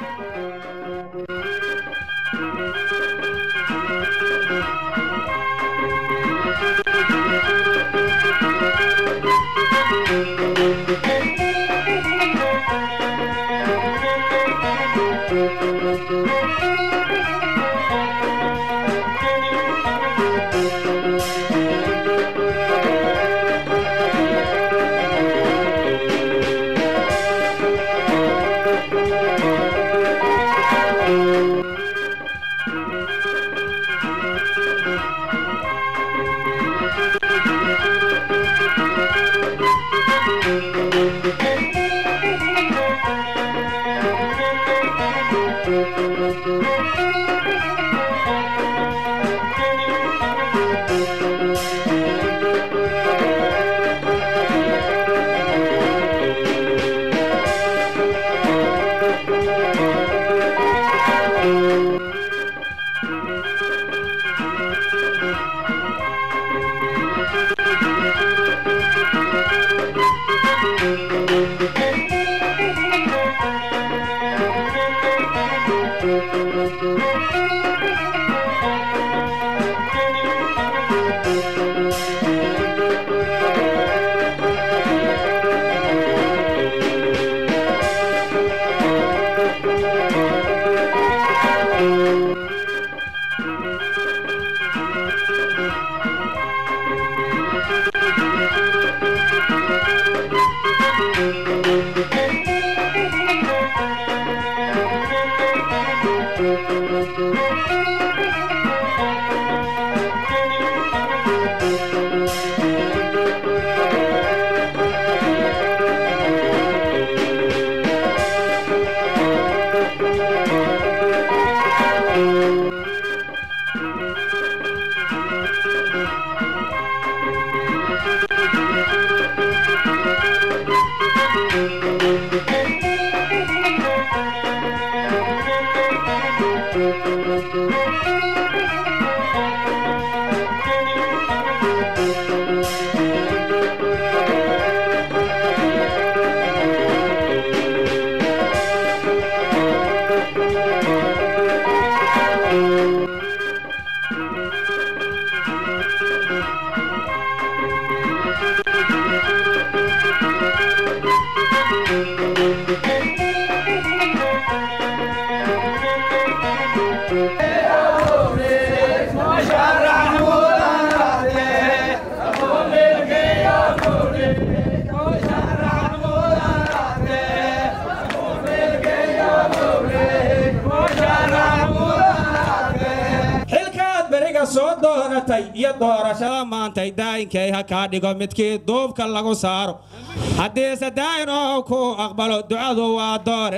xilkaad beriga soo doonatay iyo doorashada maantay daayinkay ha kaa dhigo midkii duubka lagu saaro haddiise daayinoo kuu aqbalo ducadu waa doore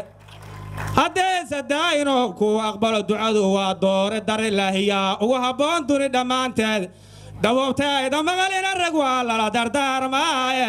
haddiise daayinoo kuu aqbalo ducadu waa doore darilaahiyaa ugu habboon duni dhammaanteed dabuubteeda maqalina rag waa lala dardaarmaaye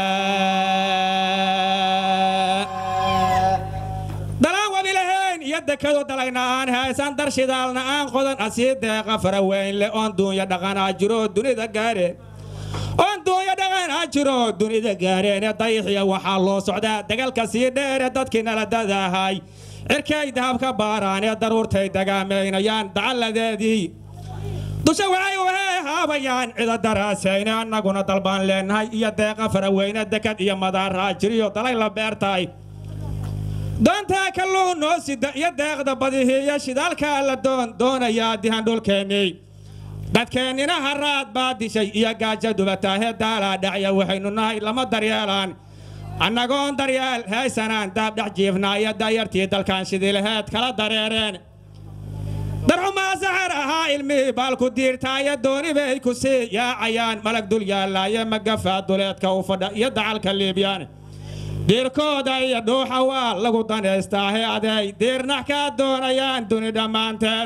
dalaan wabi lahayn iyo dekado dalayna aan haysan dar shidaalna aan qodan asii deeqa faraweyn le oon duunya dhaqanaa jiro dunida gaareen oon duunya dhaqanaa jiro dunida gaareen ee dayixiya waxaa loo socdaa dagalka sii dheere dadkii nala dadahay cirkay dahabka baaraan ee daruurtay dagaamaynayaan dacalladeedii dusha waxay wahee haabayaan cida daraasayne annaguna dalbaan leenahay iyo deeqa faraweyne dekad iyo madaaraa jiriyo dalay la beertahay doontaa kalluun noo sida iyo deeqda badihiiyo shidaalkaa la doon doonayaa dihan dhulkeennii dadkeennina haraad baa dishay iyo gaaja dubataahe daalaa dhacya waxaynu nahay lama daryeelaan annagoon daryeel haysanaan daabdhex jiifnaa iyo daayartii dalkan shidilaheed kala dareereen darxumaa saxar ahaa ilmihii baalku diirtaayo dooni bay ku sii yaacayaan malag dul yaallaaye magafaa duleedka u fadha iyo dacalka liibyaan diirkooda iyo dhuuxa waa lagu danaystaahe aday diirnax kaa doonayaan duni dhammaanteed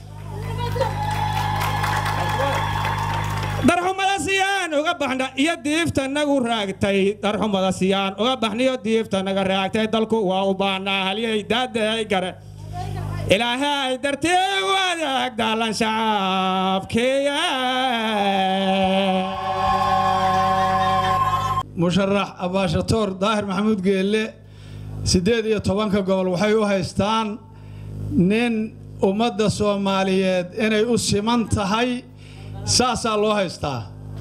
darxumada siyaan uga baxna iyo diifta nagu raagtay darxumada siyaan uga baxniyo diifta naga raagtay dalku waa u baanaa halyay daadahay gare ilaahay dartii u adeeg daalan shacabkiya musharax abaashatoor daahir maxamuud geelle siddeed iyo tobanka gobol waxay u haystaan nin ummadda soomaaliyeed inay u siman tahay saasaa loo haystaa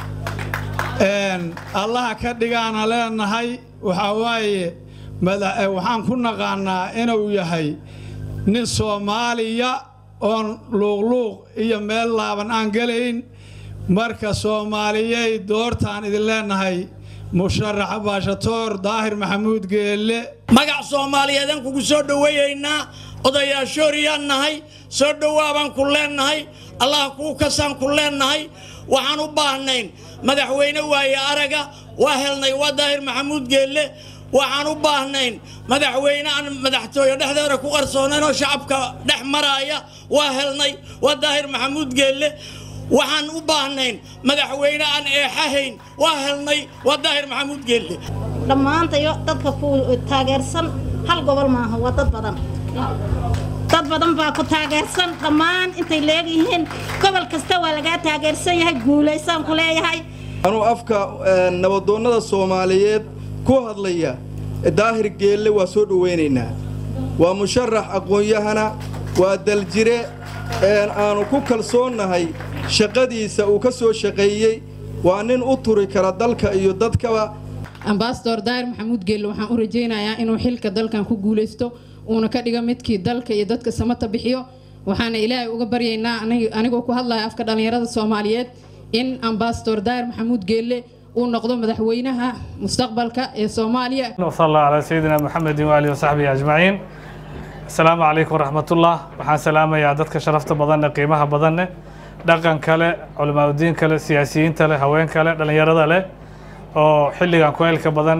allaha ka dhigaana leenahay waxaa waaye waxaan ku naqaannaa inuu yahay nin soomaaliya oon luuqluuq iyo meel laaban aan gelayn marka soomaaliyey doortaan idin leenahay musharax baashatoor daahir maxamuud geelle magac soomaaliyeedaan kugu soo dhoweeyaynaa odayaashooriyaan nahay soo dhowaabaan ku leennahay allah kuu kasaan ku leennahay waxaan u baahnayn madaxweyne waaye araga waa helnay waa daahir maxamuud geelle waxaan u baahnayn madaxweyne aan madaxtooye dhexdeeda ku qarsoonayn oo shacabka dhex maraaya waa helnay waa daahir maxamuud geelle waxaan u baahnayn madaxweyne aan eexahayn waa helnay waa daahir maxamuud geelle dhammaantayo dadka ku taageersan hal gobol maaha waa dad badan dad badan baa ku taageersan dhammaan intay leegyihiin gobol kasta waa lagaa taageersan yahay guulaysaan ku leeyahay anuu afka nabadoonnada soomaaliyeed ku hadlaya daahir geelle waa soo dhowaynaynaa waa musharax aqoon-yahana waa daljire aanu ku kalsoonnahay shaqadiisa uu ka soo shaqeeyey waa nin u turi kara dalka iyo dadkaba ambasador daahir maxamuud geelle waxaan u rajaynayaa inuu xilka dalkan ku guulaysto uuna ka dhigo midkii dalka iyo dadka samata bixiyo waxaana ilaahay uga baryaynaa anigoo ku hadlaya afka dhallinyarada soomaaliyeed in ambasador daahir maxamuud geelle uu noqdo madaxweynaha mustaqbalka ee soomaaliya وصلى الله على سيدنا محمد وآله وصحبه أجمعين السلام عليكم ورحمة الله waxaan salaamayaa dadka sharafta badan qiimaha badan dhaqan kale culamaa udiin kale siyaasiyiinta leh haween kale dhallinyarada leh oo xilligan kueylka badan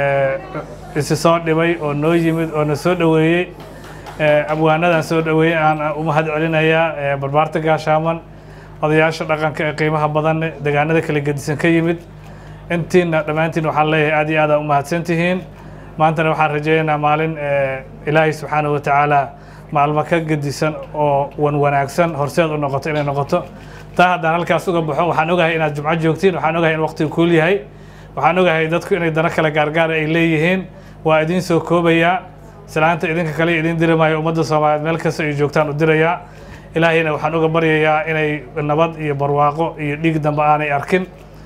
isi soo dhibay oo noo yimid oo na soo dhoweeyey abwaanadan soo dhoweeyey aan u mahad celinayaa barbaarta gaashaaman odayaasha dhaqanka ee qiimaha badan deegaanada kala gedisan ka yimid intiina dhammaantiin waxaan leeyahay aad iyo aad aa u mahadsan tihiin maantana waxaan rajaynaynaa maalin ilaahay subxaanahu wa tacaala maalmo ka gedisan oo wan wanaagsan horseed u noqoto inay noqoto taa haddaan halkaas uga baxo waxaan ogahay inaad jumco joogtiin waxaan ogahay in waqtigu kuul yahay waxaan ogahay dadku inay dano kale gaargaara ay leeyihiin waa idiin soo koobayaa salaanta idinka kale idiin diri maayo ummadda soomaaliyeed meel kasta ay joogtaan u dirayaa ilaahayna waxaan uga baryayaa inay nabad iyo barwaaqo iyo dhiig dambe aanay arkin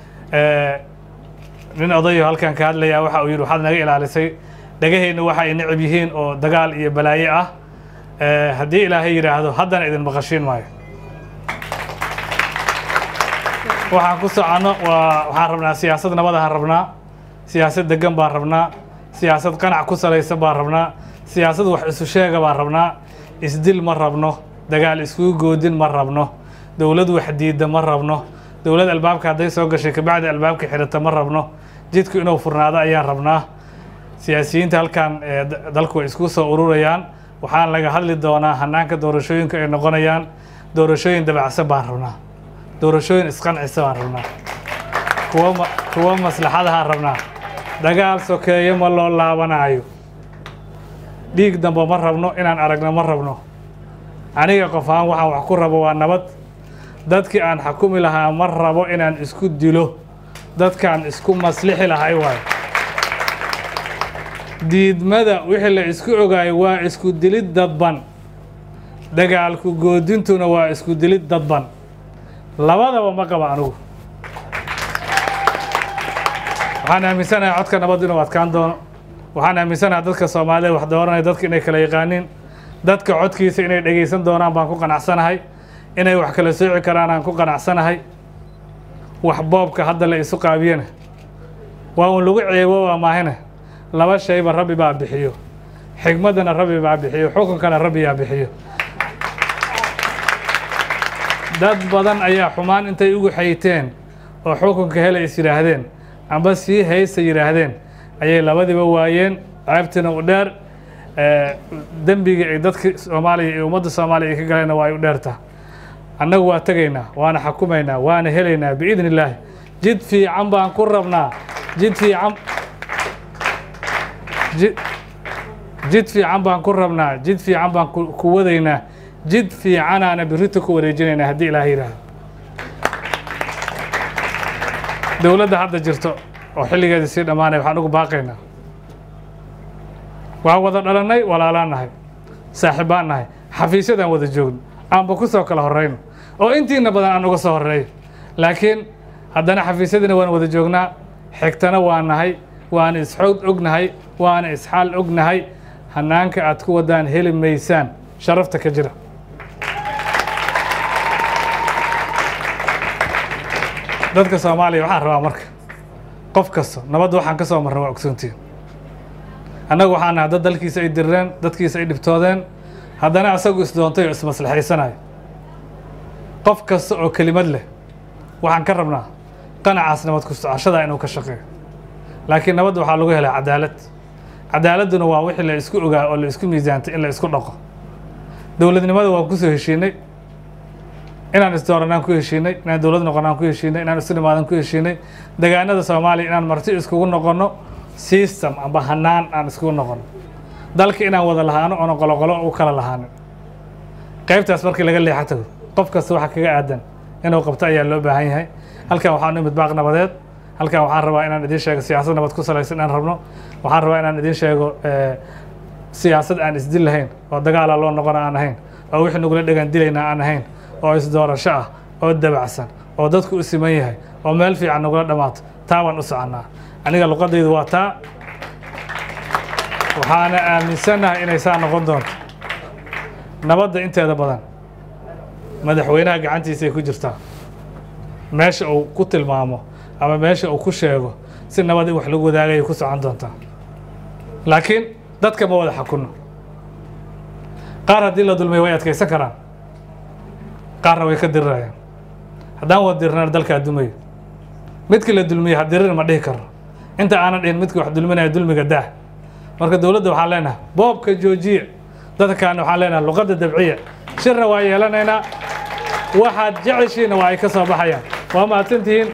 nin odayo halkan ka hadlayaa waxa uu yidhi waxaad naga ilaalisay dhagaheenna waxa ay necab yihiin oo dagaal iyo balaaye ah haddii ilaahay yidhaahdo haddana idin maqashiin maayo waxaan ku soconno waa waxaan rabnaa siyaasad nabadahaan rabnaa siyaasad degan baan rabnaa siyaasad qanac ku salaysan baan rabnaa siyaasad wax isu sheega baan rabnaa isdil ma rabno dagaal iskugu goodin ma rabno dowlad wax diidda ma rabno dowlad albaabka hadday soo gashay kabacdi albaabka xidhata ma rabno jidku inuu furnaado ayaan rabnaa siyaasiyiinta halkan dalku way isku soo ururayaan waxaan laga hadli doonaa hanaanka doorashooyinka ay noqonayaan doorashooyin dabacsan baan rabnaa doorashooyin isqancisa baan rabnaa kuwa kuwa maslaxadahaan rabnaa dagaal sokeeye ma loo laabanaayo dhiig dambe ma rabno inaan aragno ma rabno aniga qof ahaan waxaan wax ku rabo waa nabad dadkii aan xakumi lahaa ma rabo inaan isku dilo dadkaan isku maslixi lahay waayo diidmada wixii la isku ogaayo waa isku dilid dadban dagaalku goodintuna waa isku dilid dadban labadaba ma qaba anugu waxaan aaminsanahay codka nabad inuu adkaan doono waxaan aaminsanahay dadka soomaalida wax dooranaya dadka inay kala yaqaaniin dadka codkiisa inay dhegaysan doonaan baan ku qanacsanahay inay wax kala sooci karaan aan ku qanacsanahay wax boobka hadda la isu qaabiyana waa uun lagu ceebo waa maahine laba shayba rabbi baa bixiyo xigmaddana rabbi baa bixiyo xukunkana rabbiyaa bixiyo dad badan ayaa xumaan intay ugu xayteen oo xukunka hele is yidhaahdeen amba sii haysta yidhaahdeen ayay labadiba waayeen ceebtina u dheer dembigii ay dadka soomaaliya iyo ummadda soomaaliya ay ka galeenna waa ay u dheertaa annagu waa tegaynaa waana xakumaynaa waana helaynaa biidni illaahi jid fiican baan ku rabnaa jid fiican jid fiican baan ku rabnaa jid fiican baan ku wadaynaa jid fiicanaana birita ku wareejinaynaa haddii ilaaha yidhaahdo dowladda hadda jirto oo xilligeeda sii dhammaanaya waxaan ugu baaqaynaa waa wada dhalannay walaalaan nahay saaxiibbaan nahay xafiisyadaan wada joogno aanba ku soo kala horrayno oo intiina badan aan uga soo horreeyo laakiin haddana xafiisyadiina waan wada joognaa xigtana waa nahay waana isxoog ognahay waana isxaal ognahay hanaanka aad ku wadaan heli maysaan sharafta ka jira dadka soomaaliya waxaan rabaa marka qof kasta nabadda waxaan ka soo marna waa ogsoontiin annagu waxaan nahay dad dalkiisa ay dirreen dadkiisa ay dhibtoodeen haddana asagu isdoontay oo ismaslaxaysanayo qof kasta oo kelimad leh waxaan ka rabnaa qanacaas nabad ku socoshada inuu ka shaqeeyo laakiin nabadda waxaa lagu helaa cadaalad cadaaladduna waa wixii la isku ogaa oo la isku miisaantay in la isku dhaqo dowladnimada waan kusoo heshiinay inaan isdooranaan ku heshiinay inaan dowlad noqonaan ku heshiinay inaan isu dhimaadan ku heshiinay degaanada soomaaliya inaan marti iskugu noqonno system amba hanaan aan iskugu noqonno dalka inaan wada lahaano oona qoloqolo u kala lahaanin qaybtaas markii laga leexa tago qof kasta waxa kaga aadan inuu qabto ayaa loo baahan yahay halkan waxaan u imid baaq nabadeed halkan waxaan rabaa inaan idiin sheego siyaasad nabad ku salaysan inaan rabno waxaan rabaa inaan idiin sheego siyaasad aan isdil lahayn oo dagaala loo noqona aan ahayn oo wixii nagula dhegaan dilayna aan ahayn oo isdoorasho ah oo dabacsan oo dadku u siman yahay oo meel fiican nagula dhammaato taa baan u soconnaa aniga luqadaydu waa taa waxaana aaminsannahay inay saa noqon doonto nabadda inteeda badan madaxweynaha gacantiisa ay ku jirtaa meesha uu ku tilmaamo ama meesha uu ku sheego si nabad in wax lagu wadaagayay ku socon doontaa laakiin dadka ma wada xakunno qaar haddii la dulmiyo way adkaysan karaan qaarna way ka dirirayaan haddaan wada dirirnana dalkaa dumayo midkii la dulmiye ha dirir ma dhihi karno inta aanan dhihin midkii wax dulminaya dulmiga daah marka dowladda waxaan leenahay boobka joojiya dadka kalena waxaan leenahay luqadda dabciya shirna waa yeelanaynaa waxaad jeceshiina waa ay ka soo baxayaan waa mahadsantihiin